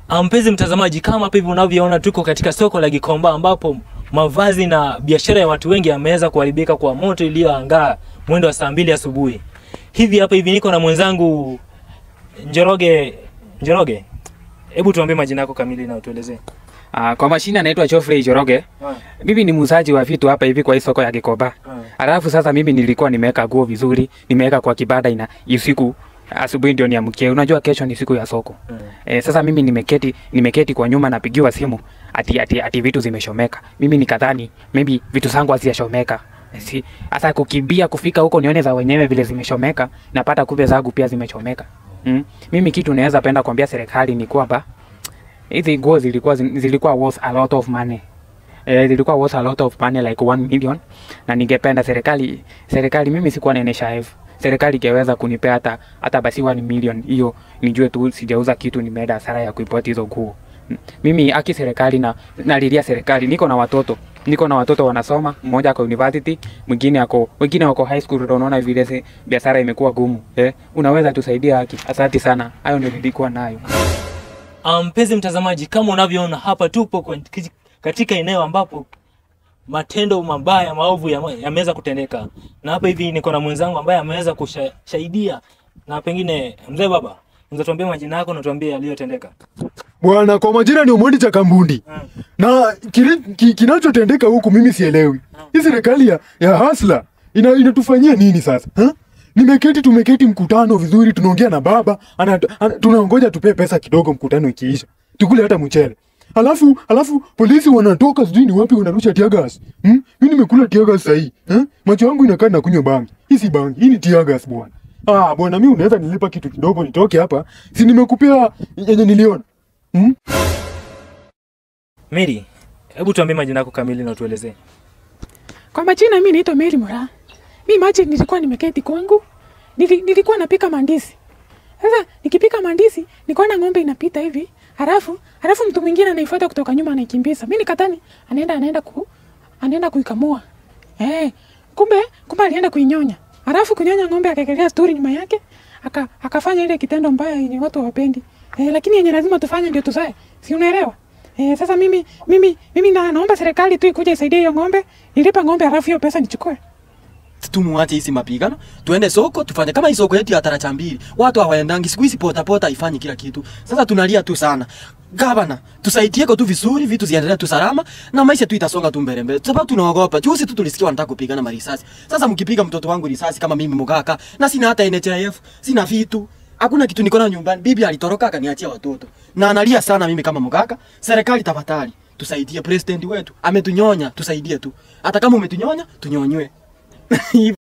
Ah, Mpenzi mtazamaji, kama hapa hivi unavyoona, tuko katika soko la Gikomba ambapo mavazi na biashara ya watu wengi yameweza kuharibika kwa moto iliyoangaa mwendo wa saa mbili asubuhi. Hivi hapa hivi niko na mwenzangu Njoroge. Njoroge, hebu tuambie majina yako kamili na utuelezee. Uh, kwa mashina naitwa Geoffrey Joroge. Mimi ni muuzaji wa vitu hapa hivi kwa hii soko ya Gikomba. Alafu sasa mimi nilikuwa nimeweka nguo vizuri, nimeweka kwa kibanda ina usiku asubuhi ndio niamkie. Unajua kesho ni siku ya soko. Eh, sasa mimi nimeketi nimeketi kwa nyuma napigiwa simu ati ati, ati vitu zimeshomeka. Mimi nikadhani maybe vitu zangu hazijashomeka. Si sasa kukimbia kufika huko nione za wenyewe vile zimeshomeka, napata kumbe zangu pia zimechomeka. Mm. Mimi kitu naweza penda kuambia serikali ni kwamba hizi nguo zilikuwa zilikuwa worth a lot of money eh, zilikuwa worth a lot of money like 1 million, na ningependa serikali serikali, mimi sikuwa na NHIF, serikali ingeweza kunipea hata hata basi 1 million, hiyo nijue tu sijauza kitu, nimeenda hasara ya kuipoti hizo nguo. Mm. Mimi aki serikali na nalilia serikali, niko na watoto niko na watoto wanasoma, mmoja ako university, mwingine ako wengine wako high school. Ndio unaona vile se- biashara imekuwa gumu eh, unaweza tusaidia haki? Asante sana, hayo ndio nilikuwa nayo. Ah, Mpenzi mtazamaji, kama unavyoona hapa tupo kwa- katika eneo ambapo matendo mabaya maovu yame- yameweza kutendeka, na hapa hivi niko na mwenzangu ambaye ameweza kushahidia, na pengine mzee baba, unaweza tuambia majina yako na tuambie yaliyotendeka. Bwana, kwa majina ni Omondi cha Kambundi. Na kile ki, kinachotendeka huku mimi sielewi. Hii serikali ya, ya hasla ina, inatufanyia nini sasa? Ha? Nimeketi tumeketi mkutano vizuri tunaongea na baba, ana, ana, tunaongoja tupe pesa kidogo mkutano ikiisha. Tukule hata mchele. Alafu alafu polisi wanatoka sijui ni wapi wanarusha tear gas. Hmm? Mimi nimekula tear gas sahii. Eh? Macho yangu inakaa na kunywa bangi. Hii si bangi, hii ni tear gas bwana. Ah, bwana mimi unaweza nilipa kitu kidogo nitoke hapa. Si nimekupea yenye niliona. Hmm? Mary, hebu tuambie majina yako kamili na utuelezee. Kwa majina mimi naitwa Mary Mura. Mimi maji nilikuwa nimeketi kwangu. Nili, nilikuwa napika mandizi. Sasa nikipika mandizi, nikaona ng'ombe inapita hivi. Halafu, halafu mtu mwingine anaifuata kutoka nyuma anaikimbiza. Mimi nikadhani anaenda anaenda ku anaenda kuikamua. Eh, kumbe kumbe alienda kuinyonya. Halafu kunyonya ng'ombe akaekelea sturi nyuma yake. Aka, akafanya ile kitendo mbaya yenye watu hawapendi. Eh, lakini yenye lazima tufanye ndio tuzae. Si unaelewa? Eh, sasa mimi mimi mimi na, naomba serikali tu ikuje isaidie hiyo ng'ombe, nilipe ng'ombe halafu hiyo pesa nichukue. tumuache hizi mapigano, tuende soko tufanye kama hii soko yetu ya taracha mbili. Watu hawaendangi siku hizi, pota pota ifanye kila kitu. Sasa tunalia tu sana. Gavana, tusaidieko tu vizuri, vitu ziendelee tu salama na maisha tu itasonga tu mbele mbele. Sababu tunaogopa. Juzi tu tulisikia wanataka kupigana marisasi. Sasa mkipiga mtoto wangu risasi kama mimi mugaka na sina hata NHIF, sina vitu. Hakuna kitu niko nayo nyumbani. Bibi alitoroka akaniachia watoto. Na analia sana mimi kama mugaka. Serikali tafadhali tusaidie, president wetu ametunyonya, tusaidie tu. Hata kama umetunyonya, tunyonywe.